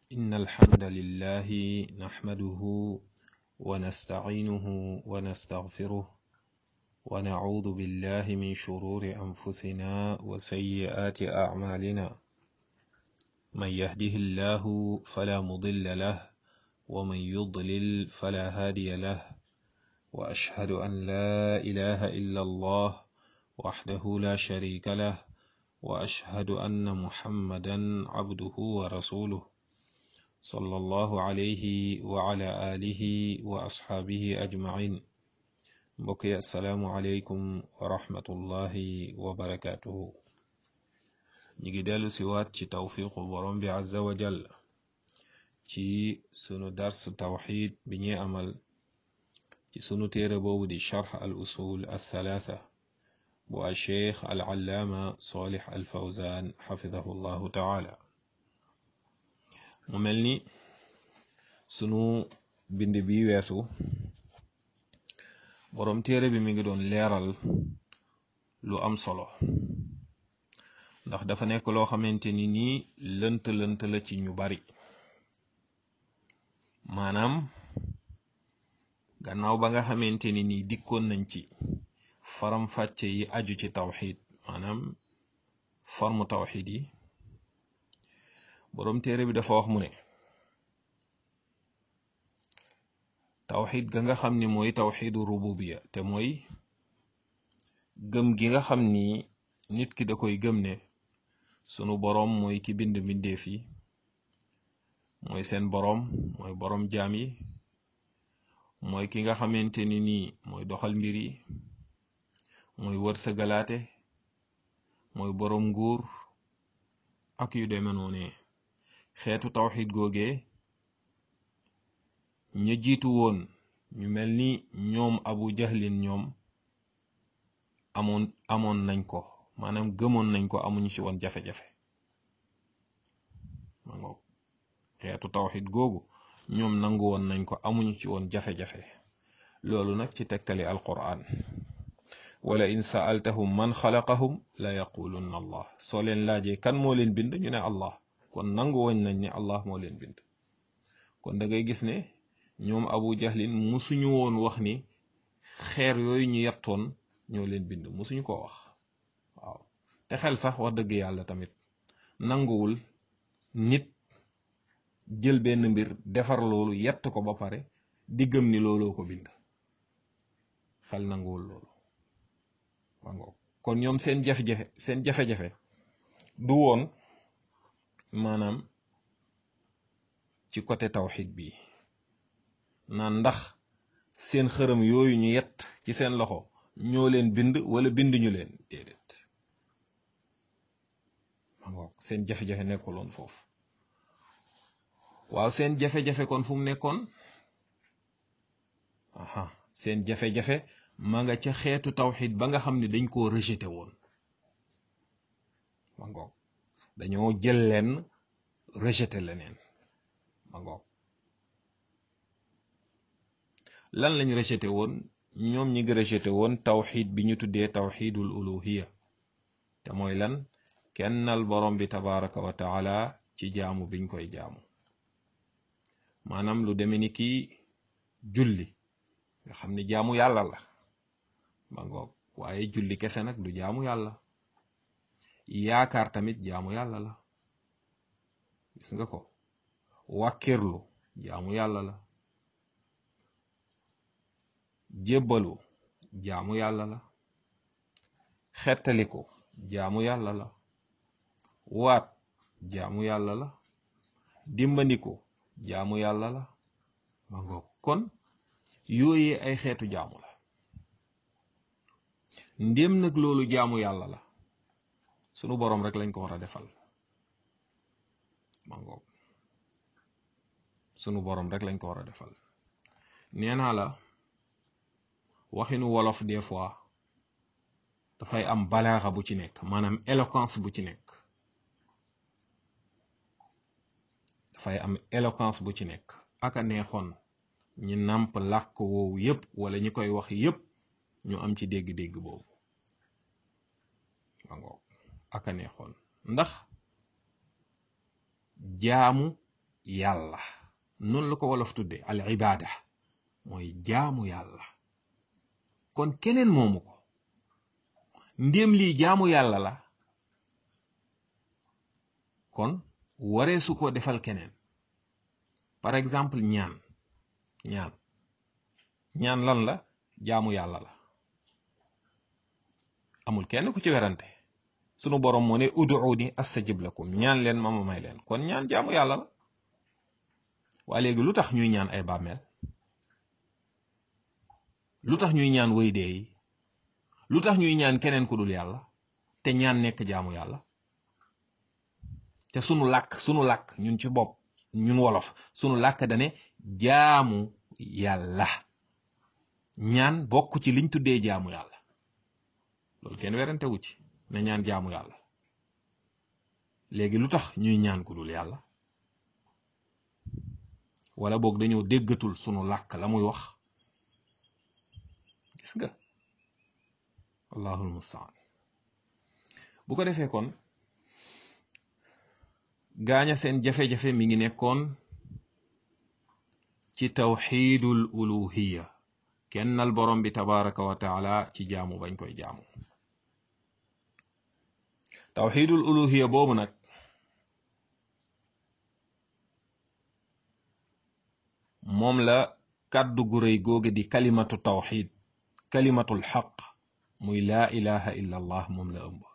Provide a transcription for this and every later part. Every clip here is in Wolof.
إن الحمد لله نحمده ونستعينه ونستغفره ونعوذ بالله من شرور أنفسنا وسيئات أعمالنا من يهده الله فلا مضل له ومن يضلل فلا هادي له وأشهد أن لا إله إلا الله وحده لا شريك له وأشهد أن محمدا عبده ورسوله صلى الله عليه وعلى آله وأصحابه أجمعين بقي السلام عليكم ورحمة الله وبركاته ñi dellu si waat ci tawfiqu borom bi azza wa jall ci sunu dars tawxid bi ñuy amal ci sunu téere boobu di charx al usul al thalatha bu al cheikh al allaama solix al fawzan xafidahu llahu taala mu mel ni sunu bind bi weesu borom téere bi mi ngi doon leeral lu am solo ndax dafa nekk loo xamante ni nii lënt lënt la ci ñu bari maanaam gannaaw ba nga xamante ni nii dikkoon nañ ci faram fàcce yi aju ci tawxid maanaam forme tawxid yi boroom téere bi dafa wax mu ne tawxid ga nga xam ni mooy tawxidu rububiya te mooy gëm gi nga xam ni nit ki da koy gëm ne sunu boroom mooy ki bind mbindeef yi mooy seen boroom mooy boroom jaam yi mooy ki nga xamante ni nii mooy doxal mbir yi mooy wërsëgalaate mooy boroom nguur ak yu deme noone xeetu tawxid googee ña jiitu woon ñu mel ni ñoom abu jahlin ñoom amoon amoon nañ ko maanaam gëmoon nañ ko amuñu ci woon jafe-jafe ma ngoog xeetu tawxid googu ñoom nangu woon nañ ko amuñu ci woon jafe-jafe loolu nag ci tegtali alquran wala in saaltahum man xalaqahum la yaqulunna allah soo leen laajee kan moo leen bind ñu ne allah kon nangu woon nañ ne allah moo leen bind kon da ngay gis ne ñoom abu jahlin musuñu woon wax ni xeer yooyu ñu yettoon ñoo leen bind musuñu ko wax waaw te xel sax wax dëgg yàlla tamit nanguwul nit jël benn mbir defar loolu yett ko ba pare di gëm ni looloo ko bind xel nanguwul loolu wango kon ñoom seen jafe-jafe seen jafe-jafe du woon maanaam ci côté tawxid bi naan ndax seen xërëm yooyu ñu yett ci seen loxo ñoo leen bind wala binduñu leen déedéet wango seen jafe-jafe nekkuloon foofu waaw seen jafe-jafe kon fu mu nekkoon aha seen jafe-jafe ma nga ca xeetu tawxid ba nga xam ne dañ koo rejeté woon ma ngoog dañoo jël leen rejeté leneen ma ngoog lan lañ rejeté woon ñoom ñi ngi rejeté woon tawxid bi ñu tuddee tawxidul uluhiya te mooy lan kennal borom bi tabaraka wa taala ci jaamu biñ koy jaamu maanaam lu deme ni kii julli nga xam ni jaamu yàlla la ba ngoog waaye julli kese nag du jaamu yàlla yaakaar tamit jaamu yàlla la gis nga ko wàkkirlu jaamu yàlla la jébbalu jaamu yàlla la xettaliku jaamu yàlla la waat jaamu yàlla la dimbandiku jaamu yàlla la ma ngoog kon yooyee ay xeetu jaamu la ndéem nag loolu jaamu yàlla la sunu boroom rek lañ ko war a defal ma ngoog sunu boroom rek lañ ko war a defal nee naa la waxinu wolof des fois dafay am balaaxa bu ci nekk maanaam éloquence bu ci nekk dafay am éloquence bu ci nekk aka neexoon ñi nàmp làkk woowu yépp wala ñi koy wax yépp ñu am ci dégg-dégg boobu ma ngoog aka neexoon ndax jaamu yàlla noonu la ko wolof tudde al ibaada mooy jaamu yàlla kon keneen moomu ko ndéem lii jaamu yàlla la kon waree su ko defal keneen par exemple ñaan ñaan ñaan lan la jaamu yàlla la amul kenn ku ci werante sunu borom moo ne ud'uuni astajib lakum ñaan leen ma ma may leen kon ñaan jaamu yàlla la waa léegi lu tax ñuy ñaan ay bàmmeel lu tax ñuy ñaan way dee yi lu tax ñuy ñaan keneen ku dul yàlla te ñaan nekk jaamu yàlla te sunu làkk sunu làkk ñun ci bopp ñun wolof sunu làkk dane jaamu yàlla ñaan bokk ci liñ tuddee jaamu yàlla loolu kenn werante wu ci ne ñaan jaamu yàlla léegi lu tax ñuy ñaan ku dul yàlla wala boog dañoo déggatul sunu làkk la muy wax gis nga allahul mustaan bu ko defee kon gaaña seen jafe-jafe mi ngi nekkoon ci tawxiidul uluhiya kennal borom bi tabaraka wa taala ci jaamu bañ koy jaamu tawxiidul uluhiya boobu nag moom la kàddu gu rëy googe di kalimatu tawxid kalimatul xaq muy laa ilaha illa allah moom la ëmb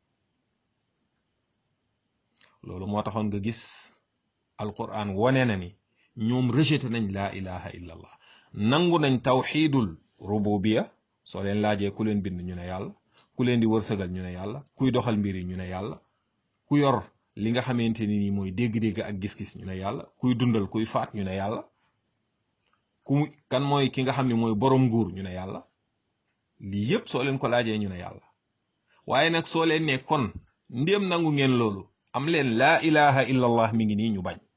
loolu moo taxoon nga gis alquran wone na ni ñoom rejeté nañ laa ilaha illa allah nangu nañ tawxidul rububiya soo leen laajee ku leen bind ñu ne yàlla ku leen di wërsëgal ñu ne yàlla kuy doxal mbir yi ñu ne yàlla ku yor li nga xamante ni nii mooy dégg-dégg ak gis-gis ñu ne yàlla kuy dundal kuy faat ñu ne yàlla ku kan mooy ki nga xam ne mooy borom nguur ñu ne yàlla lii yépp soo leen ko laajee ñu ne yàlla waaye nag soo leen ne kon ndéem nangu ngeen loolu am leen laa ilaha illa allah mi ngi nii ñu bañ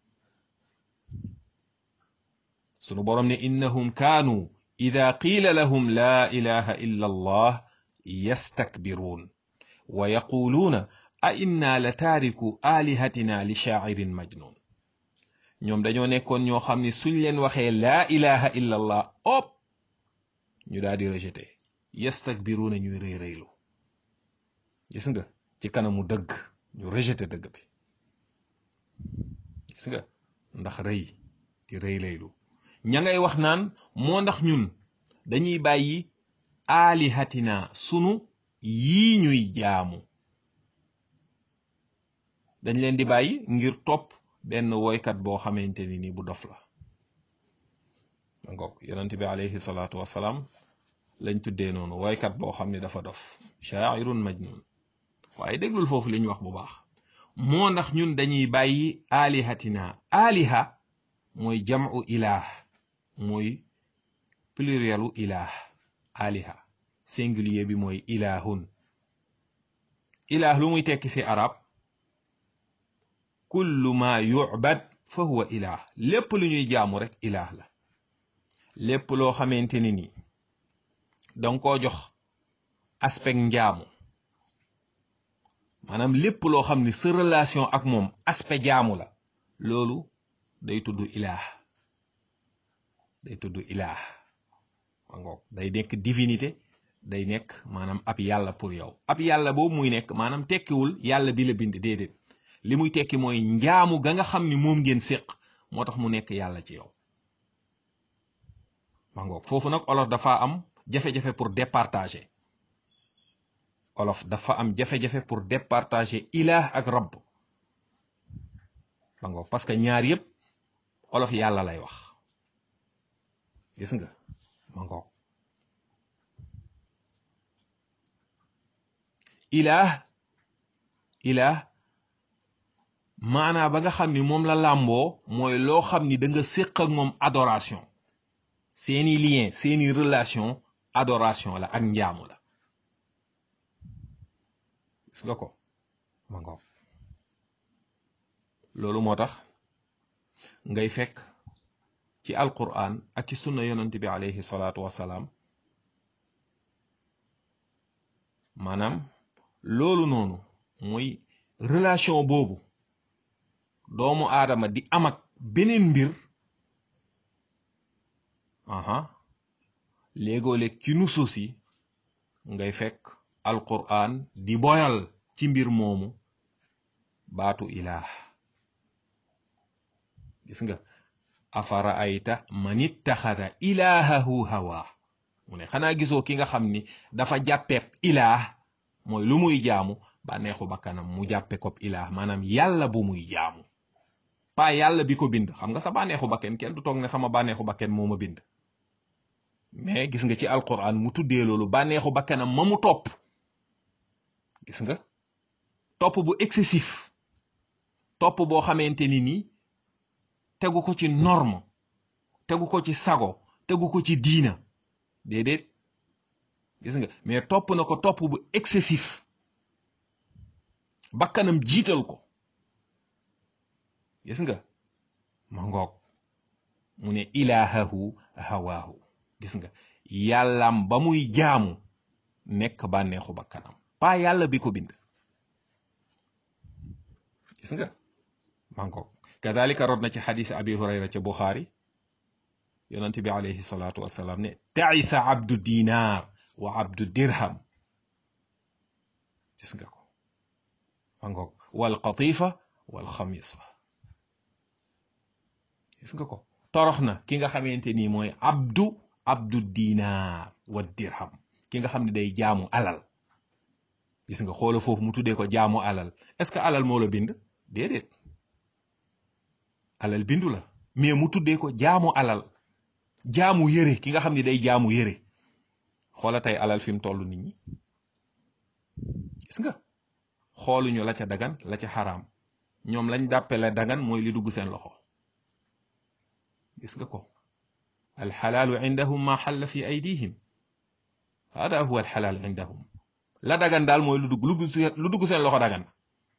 sunu borom ne innahum kaanu ida qiila lahum laa ilaha illa allah yastakbiruun wa yaquluuna a inna la taariku alihatina li shaa'irin majnun ñoom dañoo nekkoon ñoo xam ne suñ leen waxee laa ilaha illa allah op ñu daal di rejeté yastakbiruuna ñuy rëy rëylu gis nga ci kanamu dëgg ñu rejeté dëgg bi gis nga ndax rëy di rëy rëylu ña ngay wax naan moo ndax ñun dañuy bàyyi aalihatina sunu yii ñuy jaamu dañ leen di bàyyi ngir topp benn woykat boo xamante ni ni bu dof la ma ngoog yonent bi alayhi salaatu wasalaam lañ tuddee noonu woykat boo xam ne dafa dof shaairun majnun waaye déglul foofu li ñu wax bu baax moo ndax ñun dañuy bàyyi aalihatina aaliha mooy jamu ilaah mooy plurielu ilaah aliha singulier bi mooy ilahun ilaah lu muy tekki ci arab kullu ma yu'bad fa huwa ilaah lépp lu ñuy jaamu rek ilaah la lépp loo xamante ni ni danga koo jox aspect njaamu maanaam lépp loo xam ni sa relation ak moom aspect jaamu la loolu day tudd ilaah day tudd ilaah mangoog day nekk divinité day nekk maanaam ab yàlla pour yow ab yàlla boobu muy nekk maanaam tekkiwul yàlla bi la bind déedéet li muy tekki mooy njaamu ga nga xam ni moom ngeen séq moo tax mu nekk yàlla ci yow mangoog foofu nag olof dafa am jafe-jafe pour départager olof dafa am jafe-jafe pour départager ilaah ak rabb mangoog parce que ñaar yépp olof yàlla lay wax gis nga ma ngoog ilaah ilaah maanaa ba nga xam ni moom la làmboo mooy loo xam ni da nga séq ak moom adoration seeni lien seeni relation adoration la ak njaamu la gis nga ko ma ngoog loolu moo tax ngay fekk ci alquran ak ci sunna yonent bi alayhi salaatu wasalaam maanaam loolu noonu mooy relation boobu doomu aadama di am ak beneen mbir aha léegoo-léeg ci nusuus yi ngay fekk alquran di boyal ci mbir moomu baatu ilaah gis nga afara ayta man ittaxada ilaahahu hawa mu ne xanaa gisoo ki nga xam ni dafa jàppeeb ilaah mooy lu muy jaamu bànneexu bakkanam mu jàppe ko ilaah maanaam yàlla bu muy jaamu pa yàlla bi ko bind xam nga sa bànneexu bakken kenn du toog ne sama bànneexu bakken moo ma bind mais gis nga ci alquran mu tuddee loolu bànneexu bakkanam ma mu topp gis nga topp bu excessif topp boo xamante ni nii tegu ko ci norme tegu ko ci sago tegu ko ci diina déedéet gis nga mais topp na ko topp bu excessif bakkanam jiital ko gis nga ma ngoog mu ne ilaahahu hawaahu gis nga yàllam ba muy jaamu nekk bànneexu bakkanam pas yàlla bi ko bind gis nga ma ngoog kadalika rod na ci xadis abi hurayra ca buxaari yonent bi alayhi salaatu wasalaam ne taisa abdu dinar wa abdu dirham gis nga ko ma ngoog wal qatifa wal xamisa gis nga ko torox na ki nga xamante nii mooy abdu abdu dinar wa dirham ki nga xam ne day jaamu alal gis nga xoola foofu mu tuddee ko jaamu alal est-ce que alal moo la bind déedéet alal bindu la mais mu tuddee ko jaamu alal jaamu yëre ki nga xam ne day jaamu yëre xoola tey alal fi mu toll nit ñi gis nga xooluñu la ca dagan la ca xaraam ñoom lañ dàppe la dagan mooy li dugg seen loxo gis nga ko alxalaalu indahum ma xalla fi aydihim hada huwa alxalaal indahum la dagan daal mooy lu dugg lu dugg seen loxo dagan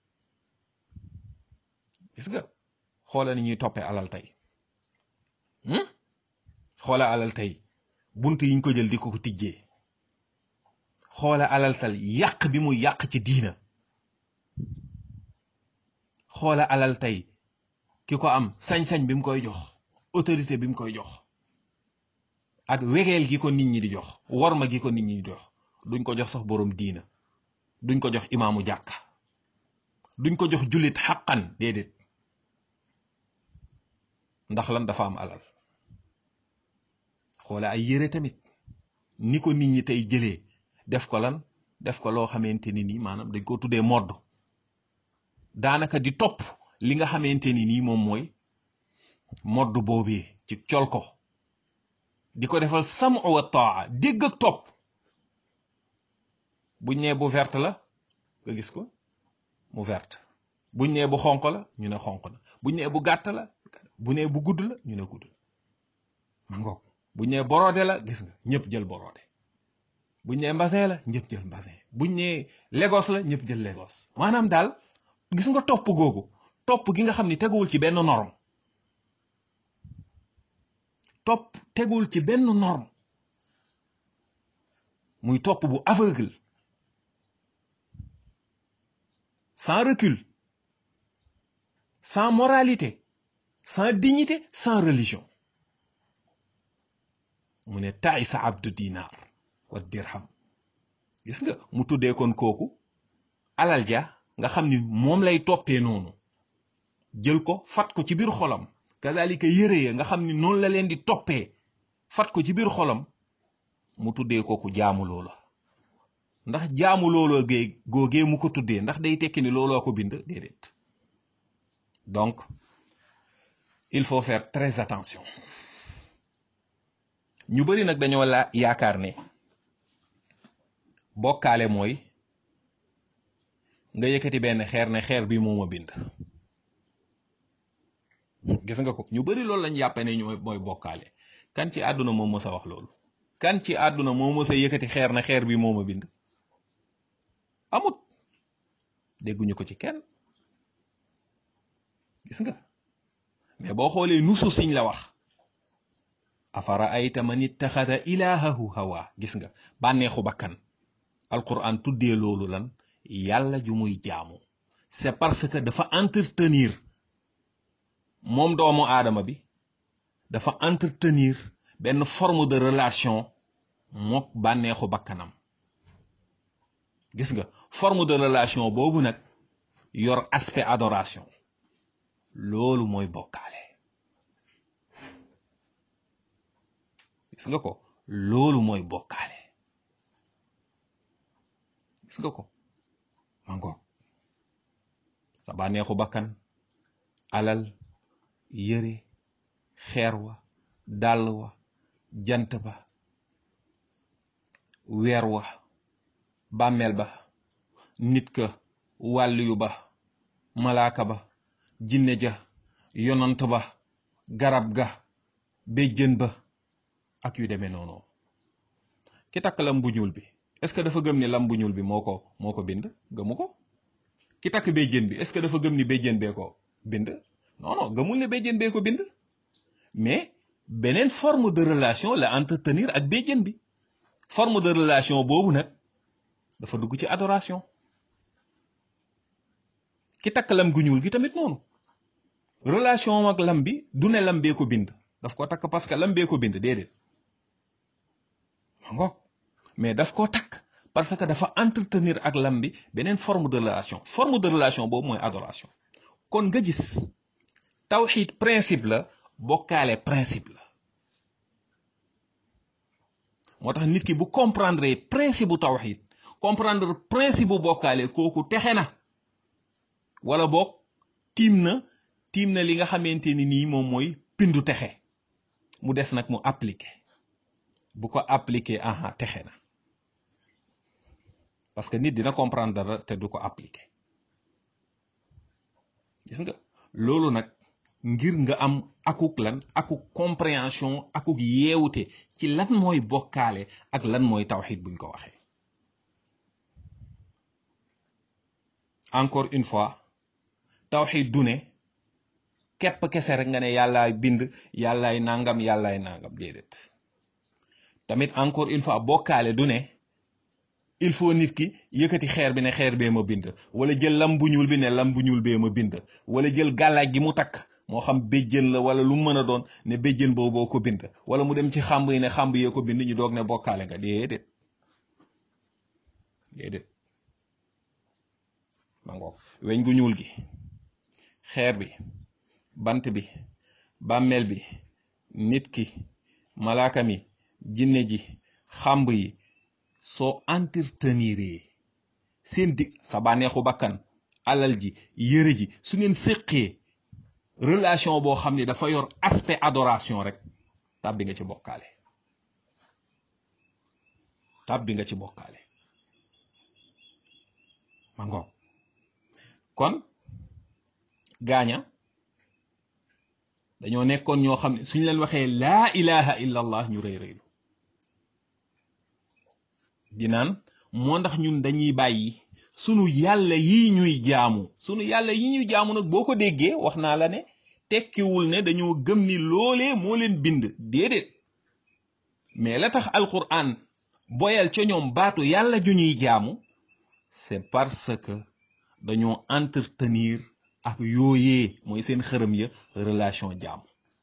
gis nga xoola ni ñuy toppee alal tey xoola alal tey bunt yiñ ko jël di ko ko tijjee xoola alal tal yàq bi muy yàq ci diina xoola alal tey ki ko am sañ-sañ bi mu koy jox autorité bi mu koy jox ak wegeel gi ko nit ñi di jox worma gi ko nit ñi di jox duñ ko jox sax boroom diina duñ ko jox imaamu jàkka duñ ko jox jullit xaqan déedéet ndax lan dafa am alal xoola ay yére tamit ni ko nit ñi tey jëlee def ko lan def ko loo xamante ni nii maanaam dañ ko tuddee modd daanaka di topp li nga xamante ni nii moom mooy modd boobee ci col ko di ko defal samu wa taa dégg ak topp buñ nee bu verte la nga gis ko mu verte buñ nee bu xonq la ñu ne xonq na buñ nee bu gàtt la bu nee bu gudd la ñu ne gudd ma ngoog buñ nee borode la gis nga ñëpp jël borode buñ nee mbasin la ñëpp jël mbasin buñ nee Lagos la ñëpp jël Lagos maanaam daal gis nga topp googu topp gi nga xam ni teguwul ci benn norme topp teguwul ci benn norme muy topp bu aveugle sans recul sans moralité sans dignité sans religion mu ne taay sa abdu dinar wa dirham gis nga mu tuddee kon kooku alal ja nga xam ni moom lay toppee noonu jël ko fat ko ci biir xolam kazalika yëre ya nga xam ni noonu la leen di toppee fat ko ci biir xolam mu tuddee kooku jaamu loola ndax jaamu looloo gee googee mu ko tuddee ndax day tekki ni looloo ko bind déedéet donc il faut faire très attention ñu bari nag dañoo la yaakaar ne bokkaale mooy nga yëkkati benn xeer ne xeer bi moo ma bind gis nga ko ñu bari loolu lañ yàppe ne ñooy mooy bokkaale kan ci àdduna moo mës a wax loolu kan ci àdduna moo mës a yëkkati xeer ne xeer bi moo ma bind amut dégguñu ko ci kenn gis nga mais boo xoolee nusu siñ la wax afara ayta man ittaxada ilahahu hawa gis nga bànneexu bakkan alquran tuddee loolu lan yàlla ju muy jaamu c'est parce que dafa entretenir moom doomu aadama bi dafa entretenir benn forme de relation mook bànneexu bakkanam gis nga forme de relation boobu nag yor aspect adoration loolu mooy bokkaale gis nga ko loolu mooy bokkaale gis nga ko mango sa bànneexu bakkan alal yëre xeer wa dàll wa jant ba weer wa bàmmeel ba nit ka wàlliyu ba malaaka ba jinne ja yonant ba garab ga béjjën ba ak yu demee noonu ki takk lam bu ñuul bi est-ce que dafa gëm ni lam bu ñuul bi moo ko moo ko bind gëmu ko ki takk béjjën bi est-ce que dafa gëm ni béjjën bee ko bind non non gëmul ne béjjën bee ko bind mais beneen forme de relation la entretenir ak béjjën bi forme de relation boobu nag dafa dugg ci adoration ki takk lam gu ñuul gi tamit noonu relation ak lam bi du ne lam bee ko bind daf ko takk parce que lam bee ko bind déedéet ma ngoog mais daf koo takk parce que dafa entretenir ak lam bi beneen forme de relation forme de relation boobu mooy adoration kon nga gis tawxiid principe la bokkaale principe la moo tax nit ki bu comprendre principe bu tawxiid comprendre principe bu bokkaale kooku texe na wala boog tiim na tiim na li nga xamante ni nii moom mooy pindu texe mu des nag mu appliquer bu ko appliquer aha texe na parce que nit dina comprendre dara te du ko appliquer gis nga loolu nag ngir nga am akuk lan akuk compréhension akuk yeewute ci lan mooy bokkaale ak lan mooy tawxid buñ ko waxee encore une fois tawxid du ne képp kese rek nga ne yàllaay bind yàllaay nangam yàllaay nangam déedéet tamit encore une fois bokkaale du ne il faut nit ki yëkkati xeer bi ne xeer bee ma bind wala jël lam bu ñuul bi ne lam bu ñuul bee ma bind wala jël gàllaaj gi mu takk moo xam béjjën la wala lu mu mën a doon ne béjjën boobu boo ko bind wala mu dem ci xàmb yi ne xàmb yee ko bind ñu doog ne bokkaale nga déedéet déedéet ma ngoog weñ gu ñuul gi xeer bi bant bi bàmmeel bi nit ki malaaka mi jinne ji xàmb yi soo entretenir seen dig sa bànneexu bakkan alal ji yëre ji su ngeen séqee relation boo xam ne dafa yor aspect adoration rek tàbbi nga ci bokkaale tàbbi nga ci bokkaale ma ngoog kon gaaña dañoo nekkoon ñoo xam ne suñ leen waxee laa ilaha illa allah ñu rëy rëylu dinaan moo ndax ñun dañuy bàyyi sunu yàlla yi ñuy jaamu sunu yàlla yi ñuy jaamu nag boo ko déggee wax naa la ne tekkiwul ne dañoo gëm ni loolee moo leen bind déedéet mais la tax alquran boyal ca ñoom baatu yàlla ju ñuy jaamu c'est parce que dañoo entretenir ak yooyee mooy seen xërëm ya relation jaamu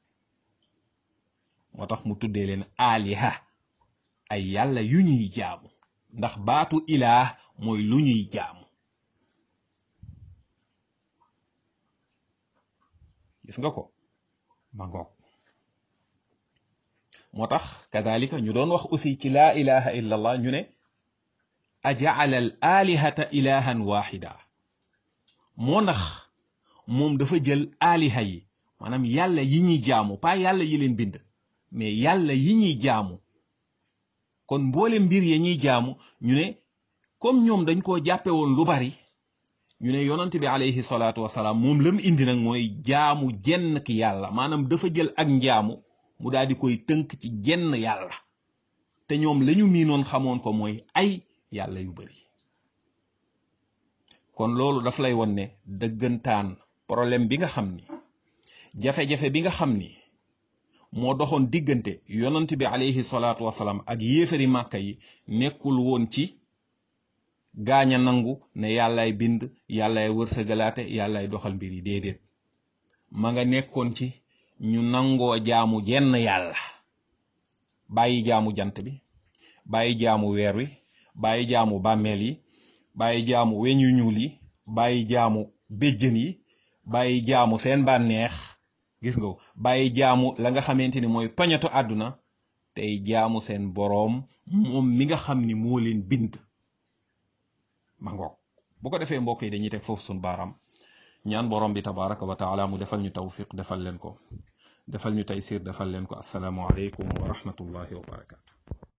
moo tax mu tuddee leen aliha ay yàlla yu ñuy jaamu ndax baatu ilaah mooy lu ñuy jaamu gis nga ko ma ngoog moo tax kadalika ñu doon wax aussi ci laa ilaha illa allah ñu ne ajaala al alihata ilahan waxida moo ndax moom dafa jël aliha yi maanaam yàlla yi ñuy jaamu pas yàlla yi leen bind mais yàlla yi ñuy jaamu kon mboole mbir ya ñuy jaamu ñu ne comme ñoom dañ koo jàppe woon lu bari ñu ne yonent bi alayhi salaatu wasalaam moom lam indi nag mooy jaamu jenn ki yàlla maanaam dafa jël ak njaamu mu daal di koy tënk ci jenn yàlla te ñoom lañu miinoon xamoon ko mooy ay yàlla yu bari kon loolu daf lay won ne dëggantaan problème bi nga xam ni jafe-jafe bi nga xam ni moo doxoon diggante yonent bi alayhi salaatu wasalaam ak yéefari màkka yi nekkul woon ci gaaña nangu ne yàllaay bind yàllaay wërsëgalaate yàllaay doxal mbir yi déedéet ma nga nekkoon ci ñu nangoo jaamu jenn yàlla bàyyi jaamu jant bi bàyyi jaamu weer wi bàyyi jaamu bàmmeel yi bàyyi jaamu weñ yu ñuul yi bàyyi jaamu béjjën yi bàyyi jaamu seen bànneex gis nga bàyyi jaamu la nga xamante ni mooy pañatu àdduna tey jaamu seen boroom moom mi nga xam ni moo leen bind ma ngoog bu ko defee mbokk yi dañuy teg foofu suñu baaraam ñaan borom bi tabaraka wa taala mu defal ñu tawfiq defal leen ko defal ñu taysir defal leen ko assalaamu aleykum wa rahmatullahi wa barakatu